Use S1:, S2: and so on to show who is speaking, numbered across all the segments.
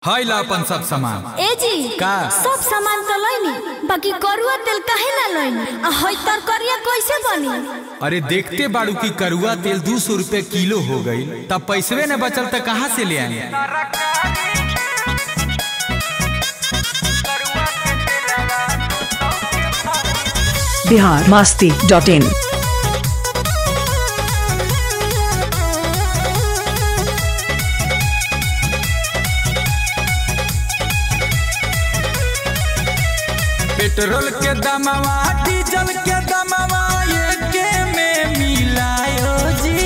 S1: है ला अपन सब सामान
S2: ए जी
S1: का?
S2: सब सामान तो लैनी बाकी करुआ तेल काहे ना लैनी आ हई तरकरिया कैसे बनी
S1: अरे देखते बाड़ू की करुआ तेल दू सौ रूपये किलो हो गई तब पैसवे न बचल त कहाँ से ले आए
S3: Bihar Masti dot in
S1: petrol के दमवा डीजल के दमवा एके में मिलायो जी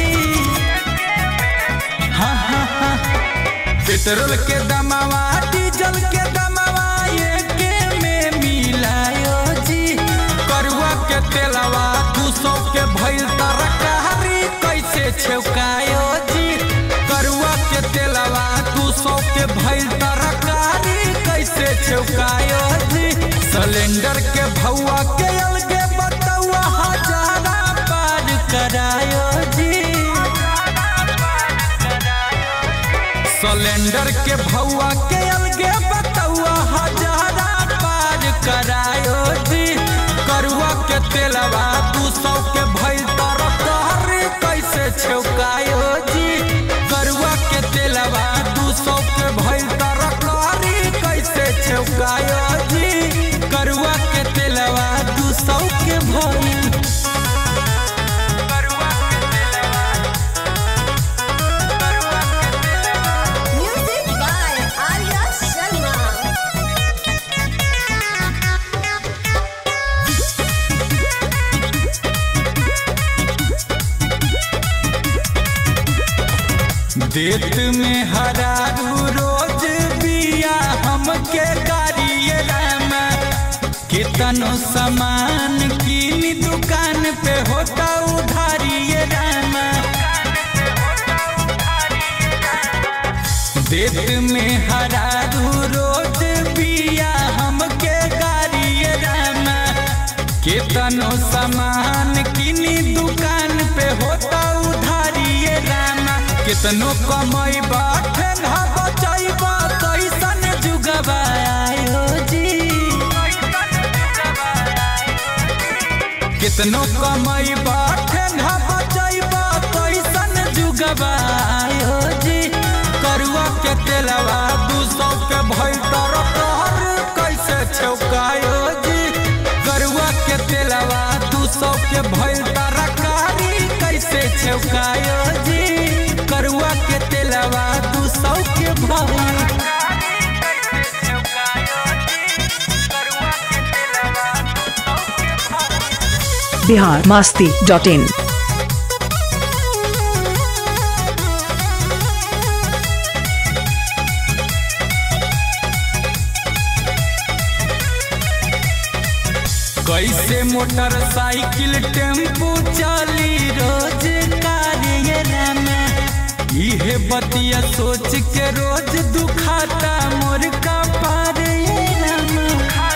S1: हाँ, हाँ, हाँ। पेट्रोल के दमवा डीजल के दमवा एके में मिलायो जी करुआ के तेलवा दू सौ के भइल तरकारी कैसे छेवकायो जी करुआ के तेलवा दू सौ के भइल तरकारी कैसे छेवकायो जी सिलेंडर के भौआ के अलगे बतौआ हजारा पार करायो जी सिलेंडर के भौआ के अलगे बतौआ हजारा पार करायो जी करुआ के तेलवा दू सौ के भइल तरकारी कैसे छौकायो जी करुआ के तेलवा दू सौ के भइल तरकारी कैसे छौकायो जी करुआ के तेलवा दू सौ के भइल
S2: म्यूजिक बाय आर्या शर्मा
S1: देत में हरारू रोज बिया हमके गाड़िए रामा कितनो सामान कीन दुकान पे होता उधारिए रामा देत में हरारू रोज बिया हमके गाड़िए रामा कितनो सामान किनी दुकान पे होता उधारिए रामा कितनो कमाई ठेंगा बचाइबा कैसन जुगबा आयो जी कितनो कमाई ठेंगा बचाइबा कैसन जुगबा आयो जी करुआ के तेलवा दू सौ के भइल तरकार कैसे छौकायो जी करुआ के तेलवा दू सौ के भइल तरकारी कैसे छौकायो जी करुआ के तेलवा दू सौ के भइल
S3: बिहार मास्ती डॉट इन
S1: कैसे मोटरसाइकिल टेम्पू चली रोज कार्य में इहे बतिया सोच के रोज दुखाता मोर का पार ये रामा।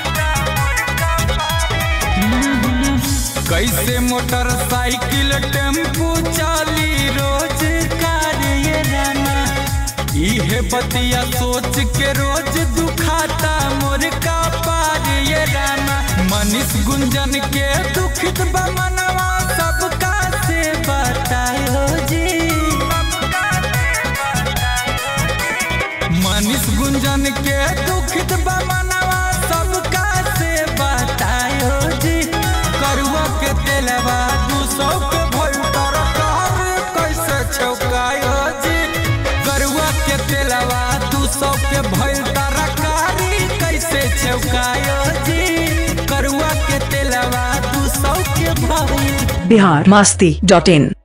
S1: हम्म, कैसे मोटरसाइकिल टेम्पू चली रोज कार्य रामा इहे बतिया सोच के रोज दुखाता मोर का पार ये रामा मनीष गुंजन के दुखित बा मनवा सबका से बतायो जी मनीष गुंजन के दुखित बा मनवा सबका से बतायो जी करुआ के तेलवा दू सौ के भइल तरकार कैसे छौकायो जी करुआ के तेलवा दू सौ के भइल तरकारी कैसे छौकायो जी करुआ के तेलवा दू सौ के भइल
S3: बिहार मास्ती डॉट इन